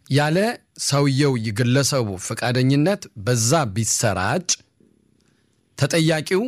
ያለ ሰውየው ግለሰቡ ፈቃደኝነት በዛ ቢሰራጭ ተጠያቂው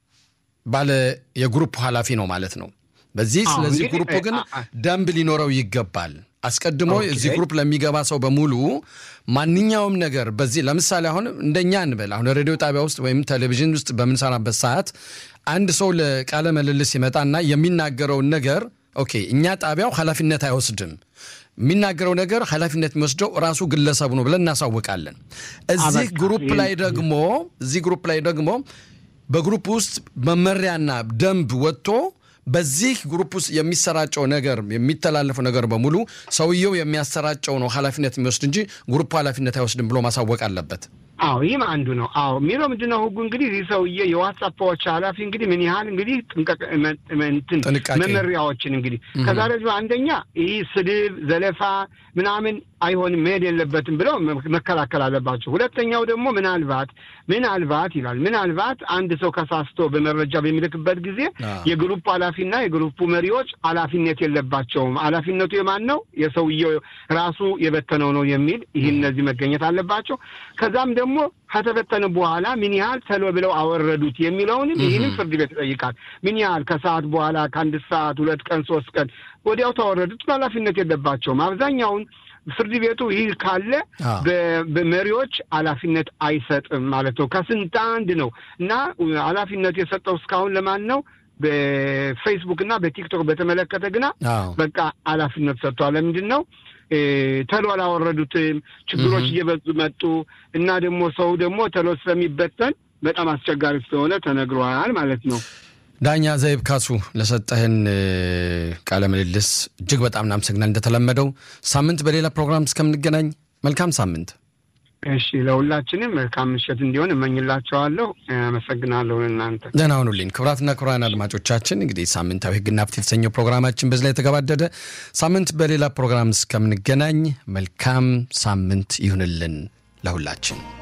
ባለ የግሩፕ ኃላፊ ነው ማለት ነው። በዚህ አዎ፣ ስለዚህ እንግዲህ፣ ግሩፕ ግን አ- አ- ደንብ ሊኖረው ይገባል። አስቀድሞ ኦኬ። እዚህ ግሩፕ ለሚገባ ሰው በሙሉ ማንኛውም ነገር በዚህ ለምሳሌ አሁን እንደኛ እንበል አሁን ሬዲዮ ጣቢያ ውስጥ ወይም ቴሌቪዥን ውስጥ በምንሰራበት ሰዓት አንድ ሰው ለቃለ ምልልስ ይመጣና የሚናገረውን ነገር ኦኬ እኛ ጣቢያው ኃላፊነት አይወስድም የሚናገረው ነገር ኃላፊነት የሚወስደው ራሱ ግለሰቡ ነው ብለን እናሳውቃለን። እዚህ አበቃ። ግሩፕ ላይ ደግሞ እዚህ ግሩፕ ላይ ደግሞ በግሩፕ ውስጥ መመሪያና ደንብ ወጥቶ በዚህ ግሩፕ ውስጥ የሚሰራጨው ነገር የሚተላለፈው ነገር በሙሉ ሰውየው የሚያሰራጨው ነው ኃላፊነት የሚወስድ እንጂ ግሩፕ ኃላፊነት አይወስድም ብሎ ማሳወቅ አለበት። አዎ ይህም አንዱ ነው። አዎ የሚለው ምንድን ነው ህጉ እንግዲህ ይህ ሰውዬ የዋትሳፖች ኃላፊ እንግዲህ ምን ያህል እንግዲህ ጥንቀቅ መ- መ- እንትን ጥንቃቄ። መመሪያዎችን እንግዲህ ከዛ ደግሞ አንደኛ ይህ ስድብ፣ ዘለፋ ምናምን አይሆንም መሄድ የለበትም ብለው መ- መከላከል አለባቸው። ሁለተኛው ደግሞ ምናልባት ምናልባት ይላል ምናልባት አንድ ሰው ከሳስቶ በመረጃ በሚልክበት ጊዜ አዎ። የግሩፕ ኃላፊና የግሩፑ መሪዎች ኃላፊነት የለባቸውም። ኃላፊነቱ የማን ነው? የሰውየው ራሱ የበተነው ነው የሚል ይህ እነዚህ መገኘት አለባቸው። ከዛም ደግሞ ከተበተነ በኋላ ምን ያህል ተሎ ብለው አወረዱት የሚለውንም ይህንም ፍርድ ቤት ይጠይቃል። ምን ያህል ከሰዓት በኋላ ከአንድ ሰዓት ሁለት ቀን ሶስት ቀን ወዲያው ተወረዱት ኃላፊነት የለባቸውም። አብዛኛውን ፍርድ ቤቱ ይህ ካለ አዎ። በ- በመሪዎች ኃላፊነት አይሰጥም ማለት ነው። ከስንት አንድ ነው እና ኃላፊነት የሰጠው እስካሁን ለማን ነው? በፌስቡክ እና በቲክቶክ በተመለከተ ግና አዎ በቃ ኃላፊነት ሰጥቷል። ለምንድን ነው እ፣ ተሎ አላወረዱትም? ችግሮች እየበዙ መጡ እና ደግሞ ሰው ደግሞ ተሎ ስለሚበተን በጣም አስቸጋሪ ስለሆነ ተነግሯል ማለት ነው። ዳኛ ዘይብ ካሱ ለሰጠህን እ፣ ቃለ ምልልስ እጅግ በጣም እናመሰግናል። እንደተለመደው ሳምንት በሌላ ፕሮግራም እስከምንገናኝ መልካም ሳምንት። እሺ ለሁላችንም መልካም ምሽት እንዲሆን እመኝላቸዋለሁ። አመሰግናለሁ እናንተ ደህና ሁኑልኝ። ክቡራትና ክቡራን አድማጮቻችን እንግዲህ ሳምንታዊ ሕግና ፍትህ የተሰኘው ፕሮግራማችን በዚህ ላይ የተገባደደ። ሳምንት በሌላ ፕሮግራም እስከምንገናኝ መልካም ሳምንት ይሁንልን ለሁላችን።